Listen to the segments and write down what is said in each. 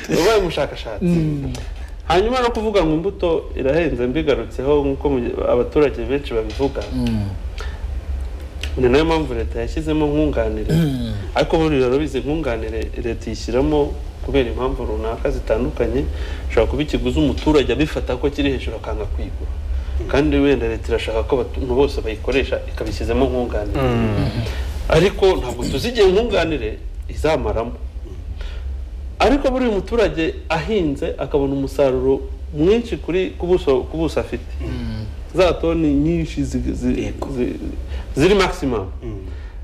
wabaye umushakashatsi hanyuma no kuvuga ngo imbuto irahenze mbigarutseho nk'uko mu- abaturage benshi babivuga ni nayo mpamvu leta yashyizemo nkunganire ariko buriya urabizi nkunganire leta iyishyiramo kubera impamvu runaka zitandukanye ushobora kuba ikiguzi umuturage abifata ko kiri hejuru akanga kwigura kandi wenda leta irashaka ko abantu bose bayikoresha ikabishyizemo nkunganire ariko ntabwo tuzi igihe nkunganire izamaramo ariko buri muturage ahinze akabona umusaruro mwinshi kuri ku buso ku buso afite za toni nyinshi zi- zi- zi- ziri maximum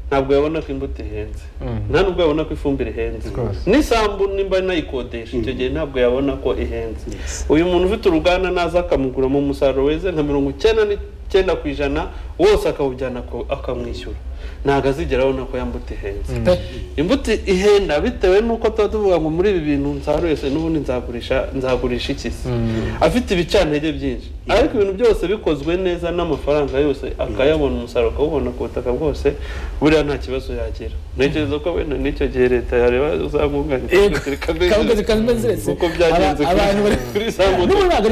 ntabwo yabona ko imbuto ihenze nta nubwo yabona ko ifumbire ihenze n'isambu nimba nayikodesha icyo gihe ntabwo yabona ko ihenze uyu muntu ufite uruganda naza akamugura mu musaruro weze nka mirongo icyenda n'icyenda ku ijana wose akawujyana ku- akamwishyura ntabwo azigera abona ko yambuta ihenze imbuto ihenda bitewe n'uko tuba tuvuga ngo muri ibi bintu nsaruye se n'ubundi nzagurisha nzagurisha iki se afite ibicantege byinshi ariko ibintu byose bikozwe neza n'amafaranga yose akayabona umusaruro akawubona ku butaka bwose buriya nta kibazo yagira ntekereza ko wenda n'icyo gihe leta yareba uzamwunganira kabugazi kazimezeretse uko byagenze kuri- abantu bari kuri za moto n'ubu ntabwo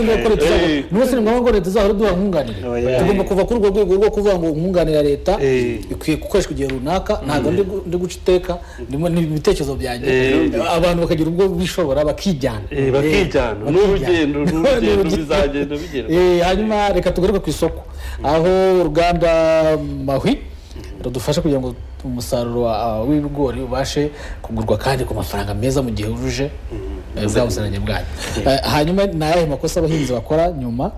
ari ngombwa Eh. ko leta izahora n'ubu si ngombwa ko leta izahora iduha nkunganire Oya. tugomba kuva kuri urwo rwego rwo kuvuga ngo nkunganire ya leta Eh. ikwiye gukoreshwa igihe runaka ntabwo ndi gu- ndi guca iteka ndimo ni ibitekerezo byanjye Eh. abantu bakagira ubwo bishobora bakijyana Eh, bakijyana. Eh, N'urugendo- bakijyana. n'urugendo bizagenda bigerwa. Eh, hanyuma reka tugaruke ku isoko aho uruganda mahwi rudufasha kugira ngo umusaruro wa- w'ibigori ubashe kugurwa kandi ku mafaranga meza mu gihe wujuje eh, bwa buziranenge bwanyu Eh, hanyuma ni ayahe makosa abahinzi bakora nyuma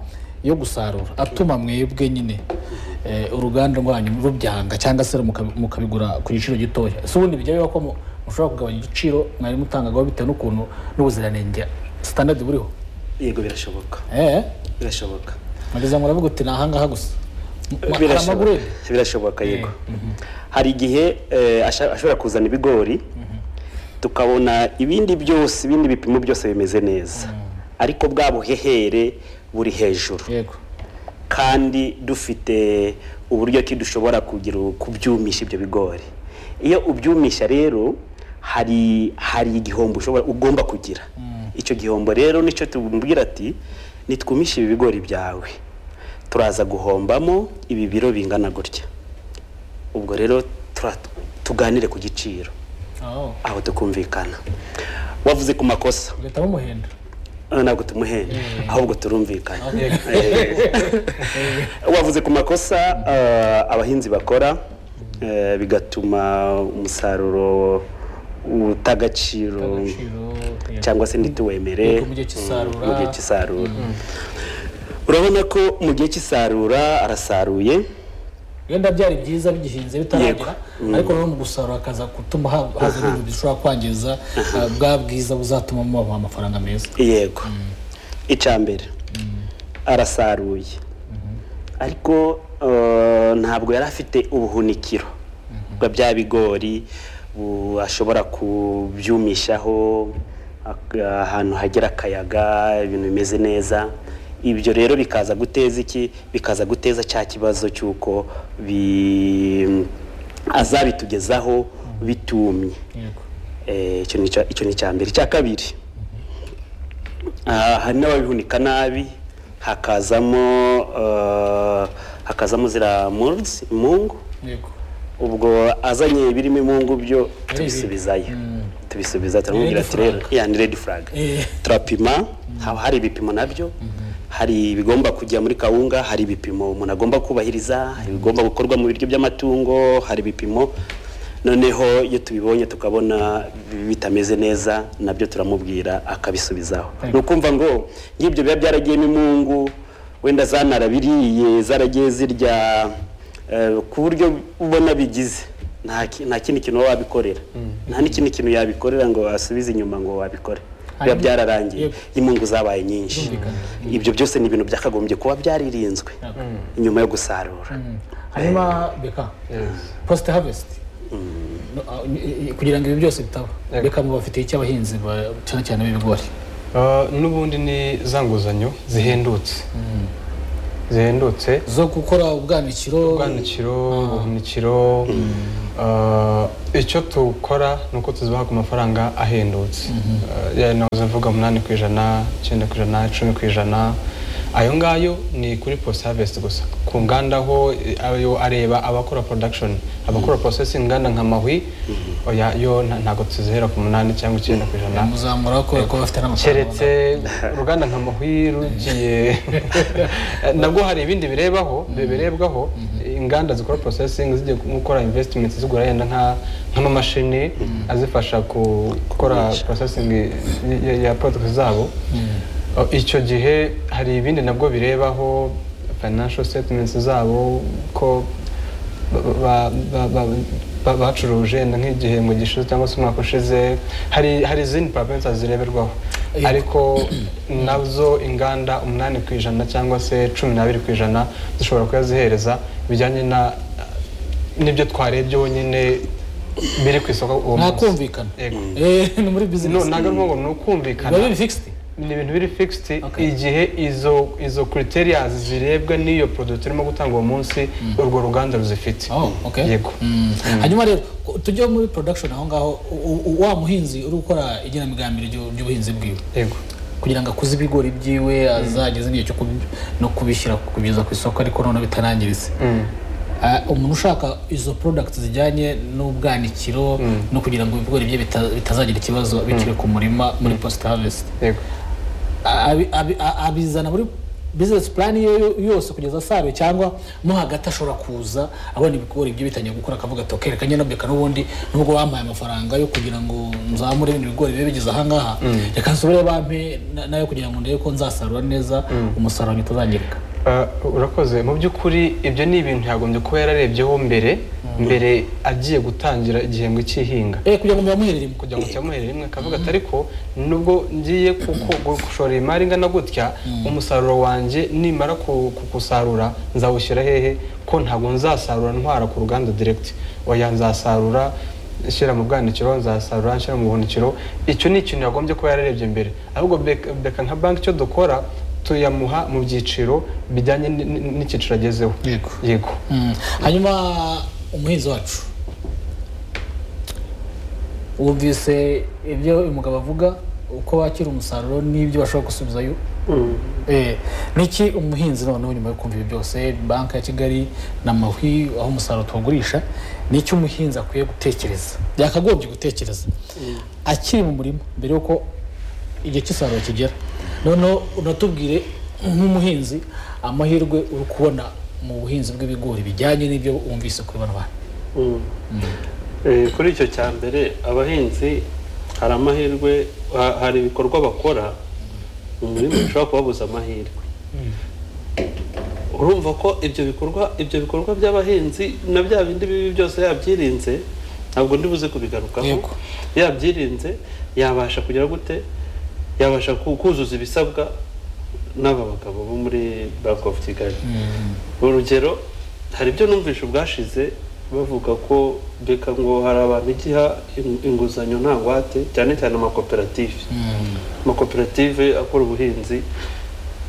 yo gusarura atuma mwebwe nyine eh, uruganda rwanyu rubyanga cyangwa se mukabi- mukabigura ku giciro gitoya si ubundi bijya biba ko mu- mushobora kugabanya igiciro mwari mutangagaho bitewe n'ukuntu n'ubuziranenge sitandadi buriho yego birashoboka eh birashoboka nageze ngo uravuga uti ni ahangaha gusa Ma- hari amaguru birashoboka ye? birashoboka yego hari igihe eh, asha- ashobora kuzana ibigori tukabona ibindi byose ibindi bipimo byose bimeze neza ariko bwa buhehere buri hejuru yego kandi dufite uburyo ki dushobora kugira kubyumisha ibyo bigori iyo ubyumisha rero hari hari igihombo ushobora ugomba kugira icyo gihombo rero nicyo tubwira ati nitwumishe ibi bigori byawe turaza guhombamo ibi biro bingana gutya ubwo rero tura- tuganire ku giciro aho aho tukumvikana wavuze ku makosa uhitamo umuhendo Ah, ntabwo tumuhenda ahubwo turumvikana Okay. wavuze ku makosa ah, abahinzi bakora eh, bigatuma umusaruro utagaciro cyangwa se ntituwemere Yego, mu gihe cy'isarura. mu gihe cy'isarura urabona ko mu gihe cy'isarura arasaruye wenda byari byiza bigihinze bitaragera Yego. ariko noneho mu gusarura hakaza gutuma ha- haza ibintu bishobora kwangiza uh, bwa bwiza buzatuma mubaha amafaranga meza yego icya mbere arasaruye ariko eh, ntabwo yari afite ubuhunikiro bwa bya bigori bu- ashobora kubyumishaho ak- ahantu hagera akayaga ibintu bimeze neza ibyo rero bikaza guteza iki bikaza guteza cya kibazo cy'uko bi- azabitugezaho bitumye yego Eh, icyo ni icya- icyo ni icya mbere icya kabiri ah, hari n'ababihunika nabi hakazamo eh, hakazamo ziriya muruzi imungu yego ubwo azanye ibirimo imungu byo tubisubizayo tubisubiza turamubwira Red ati rero ya ni redi furaga Eh. turapima haba hari ibipimo nabyo hari ibigomba kujya muri kawunga hari ibipimo umuntu agomba kubahiriza hari ibigomba gukorwa mu biryo by'amatungo hari ibipimo noneho iyo tubibonye tukabona bitameze neza nabyo turamubwira akabisubizaho ni ukumva ngo nk'ibyo biba byaragiyemo imungu wenda zanarabiriye zaragiye zirya eh, ku buryo ubona bigize nta ki- nta kindi kintu waba wabikorera nta n'ikindi kintu yabikorera ngo asubize inyuma ngo wabikore biba Hanyuma- byararangiye Yego. imungu zabaye nyinshi ibyo byose ni ibintu byakagombye kuba byaririnzwe nyuma yo gusarura hanyuma beka post harvest No, ah, i- i- kugira ngo ibi byose bitaba beka mu bafitiye icyo abahinzi ba- cyane cyane b'ibigori Ah, n'ubundi ni za nguzanyo zihendutse zihendutse zo gukora ubwanikiro ubwanikiro ubuhunikiro ah, icyo tukora ni uko tuzibaha ku mafaranga ahendutse Ah, ya- naho uzavuga umunani ku ijana icyenda ku ijana icumi ku ijana ayo ngayo ni kuri post harvest gusa ku nganda ho eh, ayo areba abakora production abakora processing nganda nka mahwi oya yo nta- ntabwo tuzihera ku munani cyangwa icyenda ku ijana muzamura kubera ko bafite n'amafaranga keretse uruganda nka mahwi rugiye nabwo hari ibindi birebaho birebwaho inganda zikora processing zijya gukora investment zigura yenda nka- nk'amamashini azifasha ku- gukora processing y- y- ya products zabo Oh, icyo gihe hari ibindi nabwo birebaho financial statements zabo ko ba- ba- ba- ba- bacuruje yenda nk'igihe mu gishize cyangwa se umwaka ushize hari hari izindi parameters zireberwaho ariko nazo inganda umunani ku ijana cyangwa se cumi n'abiri ku ijana zishobora kuyazihereza bijyanye na n'ibyo twarebye nyine biri ku isoko uwo nta munsi kumvikana Yego. Eh, ni muri No, bizinesi ntabwo ari ngombwa ni ukumvikana biba biri fixed ni ibintu biri fixed Okay. igihe izo izo criterias zirebwa n'iyo product irimo gutanga uwo munsi urwo ruganda ruzifite Oh, okay. yego Mm. hanyuma rero ku- tujye muri production aho ngaho u- u- wa muhinzi uri gukora igenamigambi ry'u- ry'ubuhinzi bwiwe yego kugira ngo akuze ibigori byiwe azageze igihe cyo kubi- no kubishyira kugeza ku isoko ariko noneho bitarangiritse Mm. Ah, umuntu ushaka izo product zijyanye n'ubwanikiro no kugira ngo ibigori bye bita- bitazagira ikibazo bikiri ku murima muri post harvest yego abi- abi- a- abizana muri business plan ye yo- yose kugeza asaruye cyangwa mo hagati ashobora kuza abona ibigori bye bitangiye gukura akavuga ati okay reka njye ndabireka n'ubundi nubwo bampaye amafaranga yo kugira ngo nzamure bino bigori bibe bigeze ahangaha reka nsubire bampe na- nayo kugira ngo ndebe ko nzasarura neza umusaruro wanjye utazangirika Uh, urakoze mu by'ukuri ibyo ni ibintu yagombye kuba yararebyeho mbere mbere agiye gutangira igihembwe cy'ihinga Eh, kugira ngo muyamuherere imwe. kugira ngo cyamuhere rimwe akavuga ati ariko nubwo ngiye kuko gushora imari ingana gutya umusaruro wanjye nimara ku- ku- kusarura nzawushyira hehe ko ntabwo nzasarura ntwara ku ruganda direct oya nzasarura nshyira mu bwanikiro nzasarura nshyira mu buhunikiro icyo ni ikintu yagombye kuba yararebye mbere ahubwo beka beka nka banki icyo dukora tuyamuha mu byiciro bijyanye n- n- n'icyiciro agezeho Yego. yego Mm. hanyuma umuhinzi wacu wumvise ibyo uyu mugabo avuga uko bakira umusaruro n'ibyo bashobora gusubizayo Eh, ni iki umuhinzi noneho nyuma yo kumva ibi byose banki ya kigali na mahwi aho umusaruro tuwugurisha ni iki umuhinzi akwiye gutekereza byakagombye gutekereza akiri mu murima mbere y'uko igihe cy'isarura kigera noneho unatubwire nk'umuhinzi amahirwe uri kubona mu buhinzi bw'ibigori bijyanye n'ibyo wumvise kuri bano bantu Mm. Eh, kuri icyo cya mbere abahinzi hari amahirwe ha- hari ibikorwa bakora mu murima bishobora kubabuza amahirwe urumva ko ibyo bikorwa ibyo bikorwa by'abahinzi na bya bindi bibi byose yabyirinze ntabwo ndi buze kubigarukaho Yego. yabyirinze yabasha kugera gute yabasha ku- kuzuza ibisabwa n'aba bagabo bo muri bank of kigali urugero hari ibyo numvishe ubwashize bavuga ko beka ngo hari abantu igiha in- inguzanyo nta ngwate cyane cyane amakoperative amakoperative akora ubuhinzi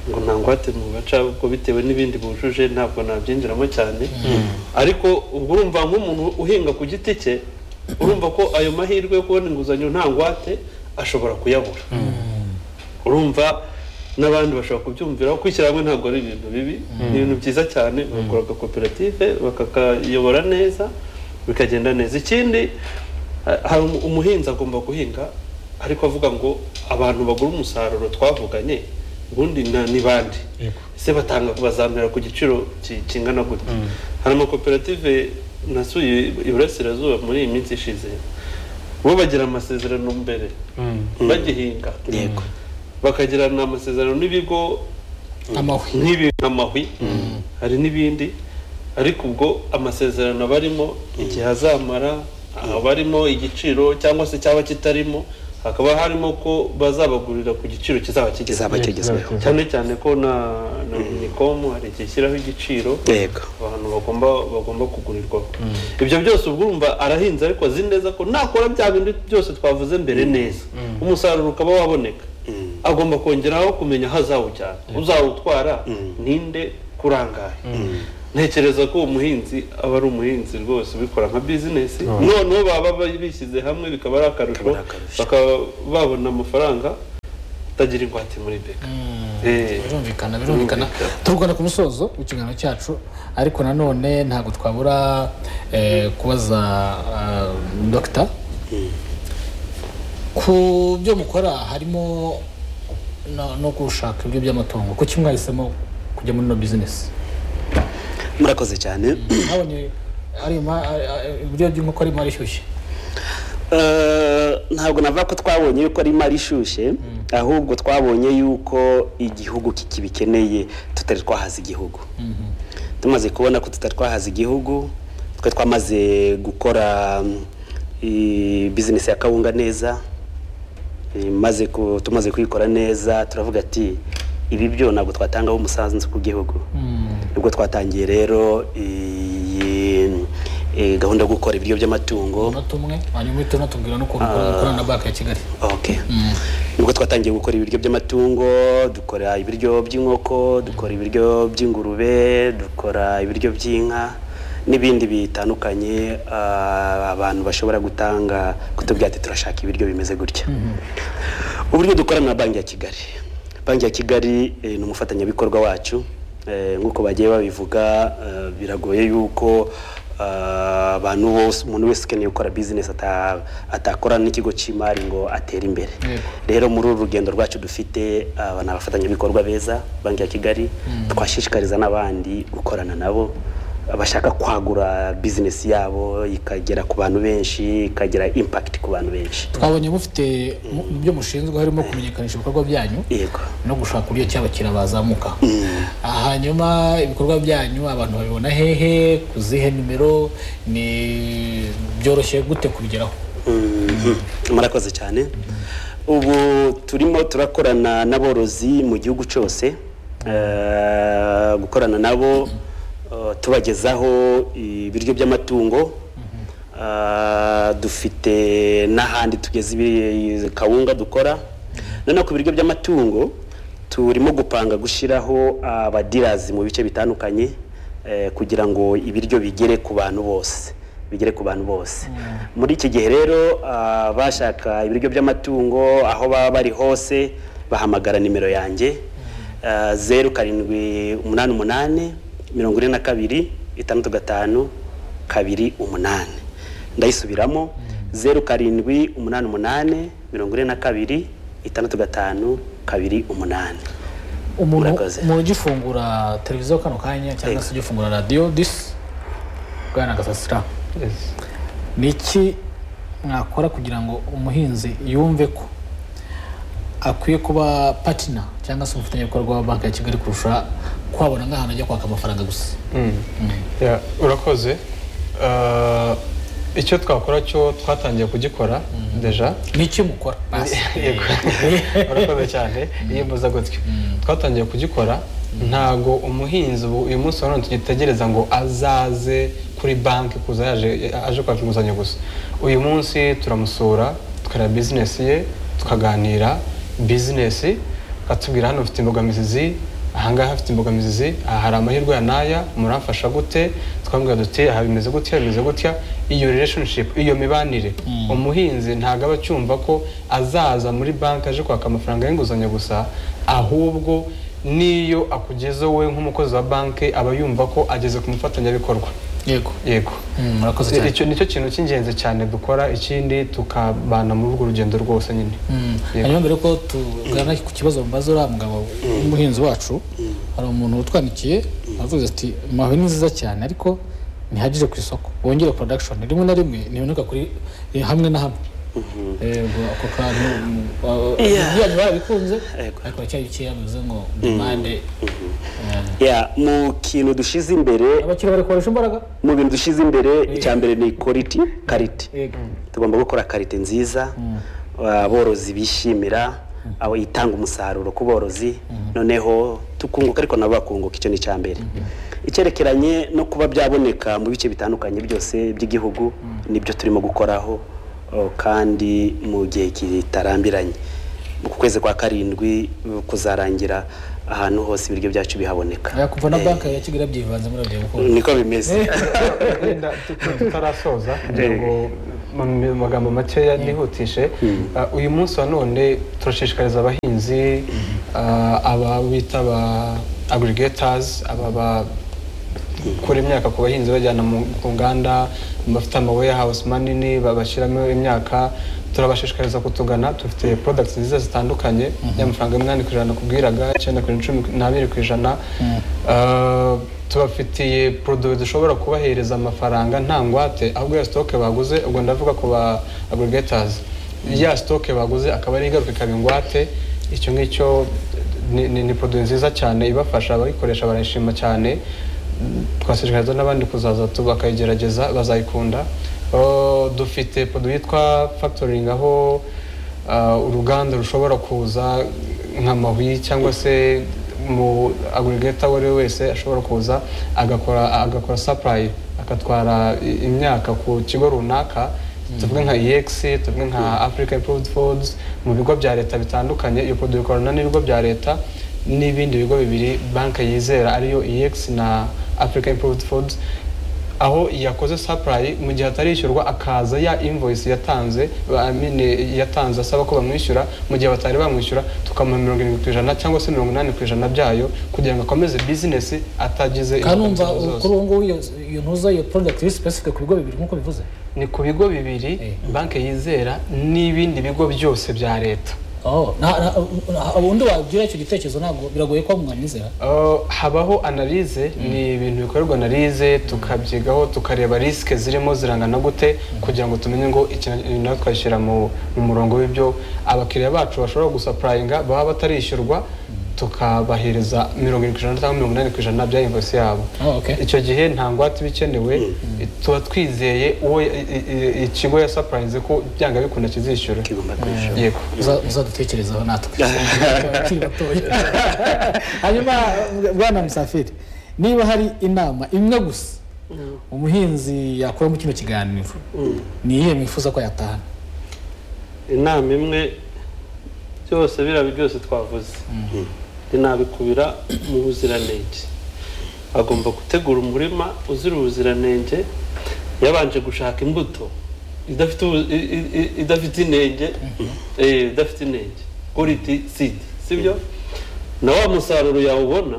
ngo nta ngwate mu gaca kuko bitewe n'ibindi bujuje ntabwo nabyinjiramo cyane ariko ubwo urumva nk'umuntu uhinga ku giti cye urumva ko ayo mahirwe yo kubona inguzanyo nta ngwate ashobora kuyabura urumva n'abandi bashobora kubyumviraho kwishyira hamwe ntabwo ari ibintu bibi ni ibintu byiza cyane bagakora agakoperative bakakayobora neza bikagenda neza ikindi ha- hari umu- umuhinzi agomba guhinga ariko avuga ngo abantu bagura umusaruro twavuganye ubundi na- ni bande ese batanga bazamera ku giciro ki- kingana gute hari amakoperative nasuye iburasirazuba muri iyi minsi ishize bo bagira amasezerano mbere Mm. bagihinga yego bakagirana amasezerano n'ibigo amahwi nk'ibi amahwi hari n'ibindi ariko ubwo amasezerano barimo igihe azamara haba harimo igiciro cyangwa se cyaba kitarimo hakaba harimo ko bazabagurira ku giciro kizaba kigeze kizaba kigezweho cyane cyane ko na na unicom hari igihe ishyiraho igiciro yego abantu bagomba bagomba kugurirwaho ibyo byose ubwo urumva arahinze ariko azi neza ko nakora bya bintu byose twavuze mbere neza umusaruro ukaba waboneka agomba kongeraho kumenya aho azawujyana uzawutwara ninde kurangaye ntekereza ko uwo muhinzi aba ari umuhinzi rwose ubikora nka bizinesi noneho baba baba bishyize hamwe bikaba ari akarusho Bikaba ari akarusho. bakaba babona amafaranga kutagira ingwate muri beka Eh, birumvikana birumvikana Birumvikana. turugana ku musozo w'ikiganiro cyacu ariko nanone ntabwo twabura eh, kubaza ah, dogita ku byo mukora harimo no- no gushaka ibiryo by'amatungo kuki mwahisemo kujya muri no bizinesi murakoze cyane nabonye ari ma- ari- ari- ibiryo by'inkoko arimo arishyushye Eh, ntabwo navuga ko twabonye yuko ari imari ishyushye ahubwo twabonye yuko igihugu kikibikeneye tutari twahaza igihugu tumaze kubona ko tutari twahaza igihugu twe twamaze gukora mm, i- bizinesi ya kawunga neza Eh, maze ku- tumaze kuyikora neza turavuga ati ibi byo ntabwo twatangaho umusanzu ku gihugu nibwo twatangiye rero iyi eh, gahunda yo gukora ibiryo by'amatungo uno tumwe hanyuma uhita unatubwira n'ukuntu ukorana ukorana na banki ya kigali okay nibwo twatangiye gukora ibiryo by'amatungo dukora ibiryo by'inkoko dukora ibiryo by'ingurube dukora ibiryo by'inka n'ibindi bitandukanye ah, abantu bashobora gutanga kutubwira ati turashaka ibiryo bimeze gutya uburyo dukorana na banki ya kigali banki ya kigali eh, ni umufatanyabikorwa wacu Eh, nk'uko bagiye babivuga eh, biragoye yuko ah, abantu bose umuntu wese ukeneye gukora bizinesi ata- atakorana n'ikigo cy'imari ngo atere imbere Yego. rero muri uru rugendo rwacu dufite aba ni abafatanyabikorwa beza banki ya kigali twashishikariza n'abandi gukorana nabo bashaka kwagura bizinesi yabo ikagera ku bantu benshi ikagira impakiti ku bantu benshi twabonye mufite mu- mu byo mushinzwe harimo kumenyekanisha ibikorwa byanyu yego no gushaka uburyo ki abakiriya bazamuka hanyuma ibikorwa byanyu abantu babibona hehe ku zihe nimero ni byoroshye gute kubigeraho Mhm. murakoze cyane ubu turimo turakorana n'aborozi mu gihugu cyose Eh, gukorana nabo eh, tubagezaho ibiryo by'amatungo Eh, dufite n'ahandi tugeze ibi- kawunga dukora noneho ku biryo by'amatungo turimo gupanga gushyiraho abadirazi mu bice bitandukanye eh, kugira ngo ibiryo bigere ku bantu bose bigere ku bantu bose muri iki gihe rero ah, bashaka ibiryo by'amatungo aho baba bari hose bahamagara nimero yanjye Ah, zeru karindwi umunani umunani mirongo ine na kabiri itandatu gatanu kabiri umunani ndayisubiramo zeru karindwi umunani umunani mirongo ine na kabiri itandatu gatanu kabiri umunani umuntu Murakoze. umuntu ugifungura televiziyo kano kanya cyangwa se ugifungura radiyo disi bwana gasasira ni iki mwakora kugira ngo umuhinzi yumve ko akwiye kuba patina cyangwa se umufatanyabikorwa wa banki ya kigali kurusha kwabona nk'ahantu ajya kwaka amafaranga gusa Ya, urakoze Eh, icyo twakora cyo twatangiye kugikora deja ni iki mukora basi Yego. urakoze cyane yiyembuza gutyo twatangiye kugikora ntago umuhinzi ubu uyu munsi wa none tugitegereza ngo azaze kuri banki kuza yaje aje kwaka inguzanyo gusa uyu munsi turamusura tukareba bizinesi ye tukaganira bizinesi akatubwira hano ufite imbogamizi zi ahangaha hafite imbogamizi zi aha hari amahirwe ya n'aya muramfasha gute twambwira duti aha bimeze gutya bimeze gutya iyo relationship iyo mibanire umuhinzi ntabwo aba acyumva ko azaza muri banki aje kwaka amafaranga y'inguzanyo gusa ahubwo n'iyo akugezeho we nk'umukozi wa banki aba yumva ko ageze ku mufatanyabikorwa yego yego Mm, murakoze cyane icyo nicyo kintu cy'ingenzi cyane dukora ikindi tukabana muri urwo rugendo rwose nyine Mm. Yego. hanyuma mbere yuko tugana ku kibazo mbaza uriya mugabo w'umuhinzi wacu hari umuntu utwandikiye aravuze ati mahwe ni nziza cyane ariko ntihagije ku isoko bongere production rimwe na rimwe ntiboneka kuri eh, hamwe na hamwe yego ako kantu mm, ah, ibyanyu barabikunze Yego. ariko baracyari bikeya bivuze ngo demande ya mu kintu dushyize imbere abakiriya bari koresha imbaraga mu bintu dushyize imbere icya mbere ni quality kariti yego tugomba gukora karite nziza aborozi bishimira abo itanga umusaruro ku borozi noneho tukunguka ariko nabo bakunguka icyo ni icya mbere icyerekeranye no kuba byaboneka mu bice bitandukanye byose by'igihugu nibyo turimo gukoraho o, kandi mu gihe kitarambiranye ku kwezi kwa karindwi o, kuzarangira ahantu hose ibiryo byacu bihaboneka Aya, kuva na Eh, banki ya kigali byivanzemo radiyo kuko niko bimeze Wenda tu- tu- tutarasoza kugira ngo mu mu magambo makeya nihutishe ah, uyu munsi wa none turashishikariza abahinzi ah, aba bita aba agrigators aba ba gukura imyaka ku bahinzi bajyana mu ku nganda bafite amaweyahawusi manini babashyiramo imyaka turabashishikariza kutugana dufite products nziza zitandukanye y'amafaranga umunani ku ijana kubwiraga icyenda ku ijana cumi n'abiri ku ijana Ah, tubafitiye produit dushobora kubahereza amafaranga nta ngwate ahubwo ya stock baguze ubwo ndavuga ku ba aggregators ya stock baguze akaba ari ingaruka ikaba ingwate icyo ngicyo ni, ni, ni produit nziza cyane ibafasha abayikoresha barayishima cyane twashishikariza n'abandi kuzaza tu bakayigerageza bazayikunda Uh, dufite produit yitwa factoring aho uh, uruganda rushobora kuza nka mahwi cyangwa se mu aggregator uwo ari we wese ashobora kuza agakora agakora supply akatwara i- imyaka ku kigo runaka tuvuge nka ex tuvuge nka africa improved foods mu bigo bya leta bitandukanye iyo produit ikorana n'ibigo bya leta n'ibindi bigo bibiri banki yizera ariyo ex na africa improved foods aho yakoze supply mu gihe atarishyurwa akaza ya invoice yatanze ba- I mean, yatanze asaba ko bamwishyura mu gihe batari bamwishyura tukamuha mirongo irindwi ku ijana cyangwa se mirongo inani ku ijana byayo kugira ngo akomeze business atagize kandi numva imbogamizi zose. kuri ubu ngubu iyo iyo ntuza iyo product iri specific ku bigo bibiri nk'uko bivuze ni ku bigo bibiri banki yizera n'ibindi bigo byose bya leta Oh, nta- nta- nta- undi wabwira icyo gitekerezo ntabwo biragoye ko mwanyizera Uh, habaho analize ni ibintu bikorerwa analize tukabyigaho tukareba risike zirimo zirangana gute kugira ngo tumenye ngo ikintu nawe twashyira mu mu murongo w'ibyo abakiriya bacu bashobora gusapurayinga baba batarishyurwa tukabahereza mirongo irindwi ku ijana cyangwa mirongo inani ku ijana bya invosi yabo Oh, okay. icyo gihe nta ngwate iba ikenewe tuba twizeye uwo i- i- i- ikigo yasapurayinze ko byanga bikunda kizishyura kigomba kwishyura yego Muza- muzadutekerezaho natwe Abakiri batoya. hanyuma bwana musafiri niba hari inama imwe gusa umuhinzi yakura mu kino kiganiro ni iyihe mwifuza ko yatahana inama imwe byose biriya byose twavuze inabikubira mu buziranenge agomba gutegura umurima uzira ubuziranenge yabanje gushaka imbuto idafite ubu- i- i- i- idafite inenge eh, idafite inenge quality seed sibyo na wa musaruro yawubona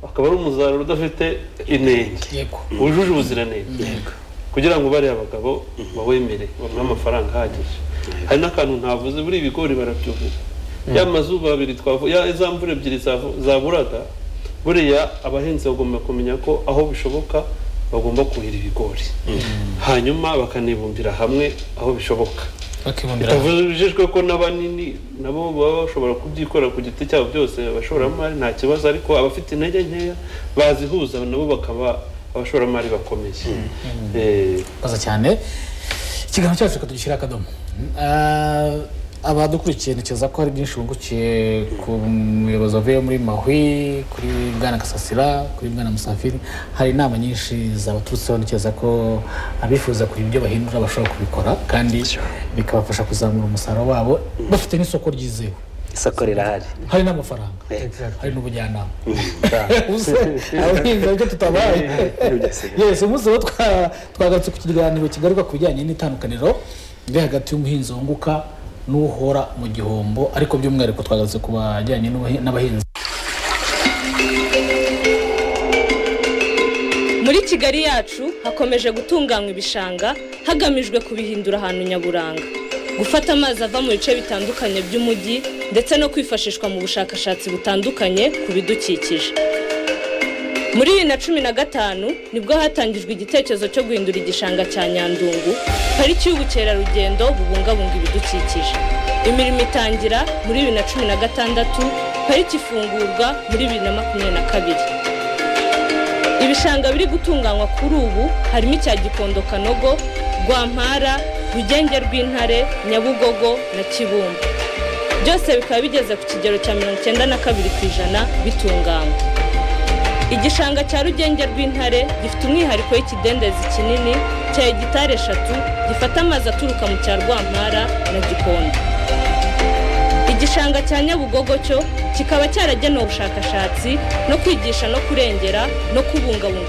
akaba ari umusaruro udafite inenge yego wujuje ubuziranenge kugira ngo bariya abagabo bawemere bamuhe amafaranga ahagije hari n'akantu ntavuze buriya ibigori barabyuhira ya mazuba abiri twavu- ya za mvura ebyiri zavu- zaburaga buriya abahinzi bagomba kumenya ko aho bishoboka bagomba kuhira ibigori hanyuma bakanibumbira hamwe aho bishoboka bakibonera bitavuze ko n'abanini nabo baba bashobora kubyikorera ku giti cyabo byose abashoramari nta kibazo ariko abafite intege nkeya bazihuza nabo bakaba abashoramari bakomeye Eh, murakoze cyane ikiganiro cyacu tukadushyira akadomo Ah, abadukurikiye ntekereza ko hari byinshi bungukiye ku muyobozi wavuye muri mahwi kuri bwana gasasira kuri bwana musafiri hari inama nyinshi zabaturutseho ntekereza ko abifuza kugira ibyo bahindura bashobora kubikora kandi bikabafasha kuzamura umusaruro wabo bafite n'isoko ryizewe isoko rirahari hari n'amafaranga Exactly. hari n'ubujyanama ubuze abahinzi ariko tutabaye yesi umunsi rero twa- twagarutse ku kiganiro kigaruka ku bijyanye n'itandukaniro riri hagati y'umuhinzi wunguka n'uhora mu gihombo ariko by'umwihariko twagarutse ku bajyanye n'ubuhi- n'abahinzi Muri Kigali yacu hakomeje gutunganywa ibishanga hagamijwe kubihindura ahantu nyaburanga gufata amazi ava mu bice bitandukanye by'umujyi ndetse no kwifashishwa mu bushakashatsi butandukanye ku bidukikije muri bibiri na cumi na gatanu nibwo hatangijwe igitekerezo cyo guhindura igishanga cya nyandungu pariki y'ubukerarugendo bubungabunga ibidukikije imirimo itangira muri bibiri na cumi na gatandatu pariki ifungurwa muri bibiri na makumyabiri na kabiri Ibishanga biri gutunganywa kuri ubu harimo icya Gikondo Kanogo, Rwampara, Rugenge rw'Intare, Nyabugogo na Kibumba. Byose bikaba bigeze ku kigero cya mirongo icyenda na kabiri ku ijana bitunganywa. Igishanga cya Rugenge rw'Intare gifite umwihariko w'ikidendezi kinini cya hegitari eshatu gifata amazi aturuka mu cya Rwampara na Gikondo. Igishanga cya Nyabugogo cyo kikaba cyaragenewe ubushakashatsi no kwigisha no kurengera no kubungabunga